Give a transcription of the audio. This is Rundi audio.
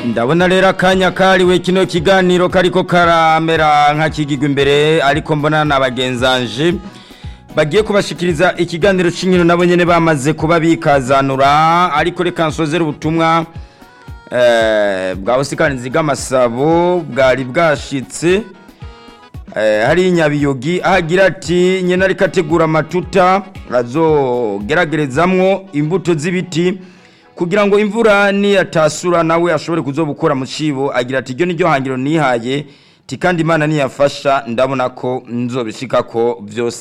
ndabona rero akanya kariwe kino kiganiro kariko karamera nk'akigigwa imbere ariko mbona na bagenzanje bagiye kubashikiriza ikiganiro c'inkino nabo nyene bamaze kuba bikazanura ariko reka nsozere ubutumwa eh, bwa busikanizi bw'amasabo bwari bwashitse eh, hari inyabiyogi ahagira ati nyene ariko ategura amatuta azogeragerezamwo imbuto z'ibiti kugira ngo imvura niyatasura nawe ashobore kuzobukora mu cibo agira ati iryo niryo hangiro nihaye ti kandi imana niyafasha ndabona ko nzobishikako vyose